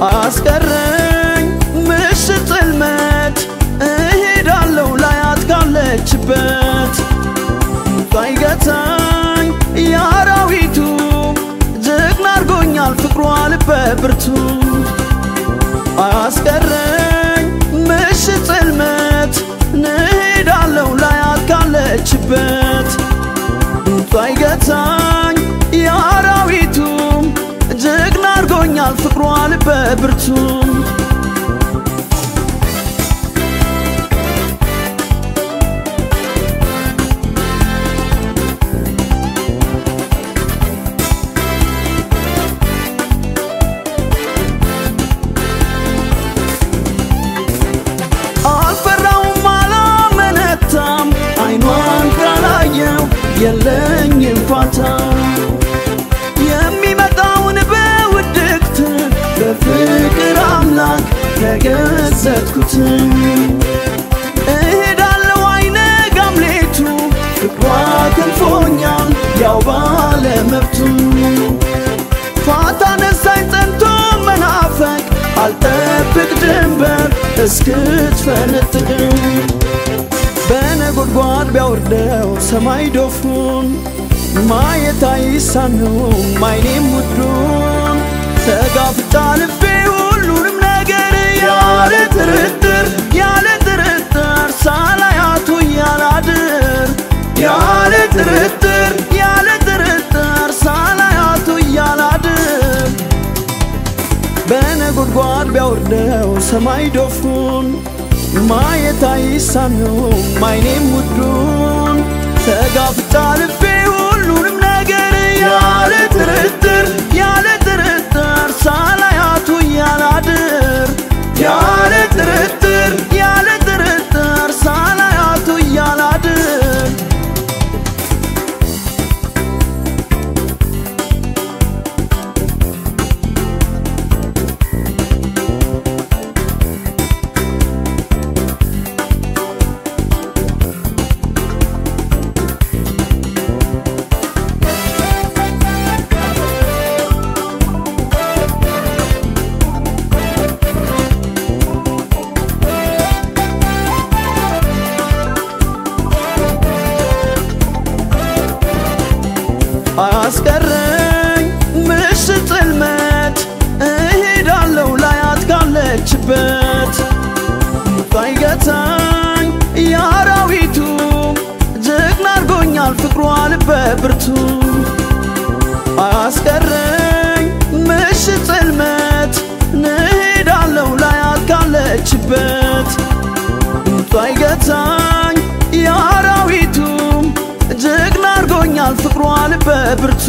አያስቀረኝ ምሽት ጽልመት እሄዳለሁ ላያት ካለችበት ባይገታኝ የአራዊቱ ጀግና አርጎኛል ፍቅሯ ልበ ብርቱ አያስቀረኝ ምሽት ጽልመት እሄዳለሁ ላያት ካለችበት ባይገታኝ የአራዊቱ ጀግና አርጎኛል ፍቅሯ ልበ ብርቱ አልፈራውም አላመነታም አይኗን ካላየው የለኝም ፋታ የሚመጣውን በውድቅት በፍቅር አምላክ ተገዘትኩት እሄዳለሁ አይነጋም ሌቱ ፍቅሯ ክንፎኛል ያው ባለመብቱ ፋታ ነሳኝ ጸንቶ መናፈቅ አልጠብቅ ድንበር እስክትፈነጥቅም በነጎድጓድ ቢያወርደው ሰማይ ዶፉን ማየት አይሳነውም አይኔም ውዱን ተጋፍጣ ልቤ ሁሉንም ነገር ያለ ጥርጥር ያለ ጥርጥር ሳላያቱ እያላድር ያለ ጥርጥር ያለ ጥርጥር ሳላያቱ እያላድር በነጎድጓድ ቢያወርደው ሰማይ ዶፉን ማየት አይሳነውም አይኔም ውዱን ተጋፍጣ ልቤ ሁሉንም ነገር ያለ ጥርጥር ያለ ጥርጥር ሳላያቱ እያላድር ያለ ጥርጥር ያለ ጥርጥር ሳላያቱ እያላድር አያስቀረኝ ምሽት ጽልመት እሄዳለሁ ላያት ካለችበት ባይገታኝ የአራዊቱ ጀግና አርጎኛል ፍቅሯ ልበ ብርቱ አያስቀረኝ ምሽት ጽልመት እሄዳለሁ ላያት ካለችበት ባይገታኝ የአራዊቱ ጀግና አርጎኛል ፍቅሯ ልበ ብርቱ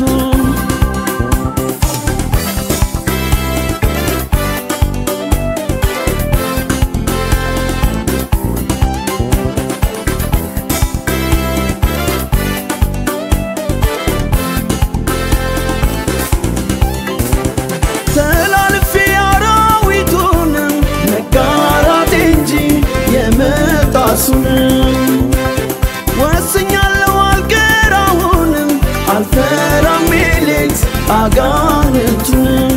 ተላልፌ አራዊቱንም መጋራት እንጂ የመጣሱንም ወስኛለሁ አልቀራውንም አልፈራም ሌሊት አጋንንቱንም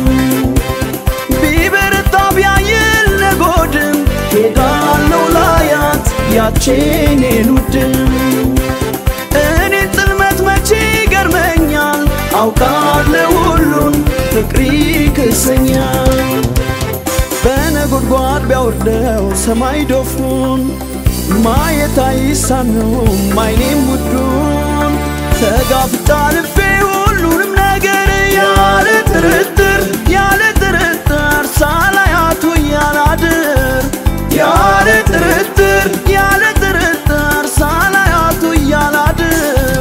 ቢበረታ ቢያይል ነጎድም ሄዳለሁ ላያት ያቼኔን ውድም እኔ ጽልመት መቼ ይገርመኛል አውቃለሁ ሁሉን ፍቅሪ ክሰኛል በነጎድጓድ ቢያወርደው ሰማይ ዶፉን ማየት አይሳነውም አይኔም ውዱን ተጋፍጣ ልቤ ሁሉንም ነገር ያለ ጥርጥር ያለ ጥርጥር ሳላያቱ እያላድር ያለ ጥርጥር ያለ ጥርጥር ሳላያቱ እያላድር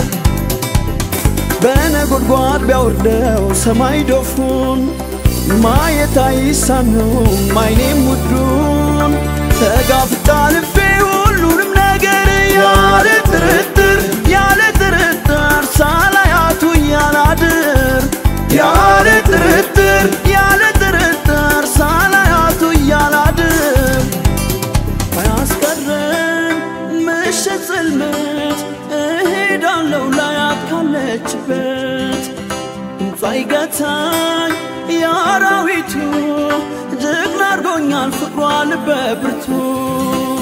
በነጎድጓድ ቢያወርደው ሰማይ ዶፉን ማየት አይሳነውም አይኔም ውዱን ተጋፍጣ ልቤ ሁሉንም ነገር ያለ ጥርጥር ያለ ጥርጥር ሳላያቱ እያላድር ያለ ጥርጥር ያለ ጥርጥር ሳላያቱ እያላድር አያስቀረኝ ምሽት ጽልመት እሄዳለሁ ላያት ካለችበት ሳይገታኝ የአራዊቱ ጀግና አርጎኛል ፍቅሯ ልበ ብርቱ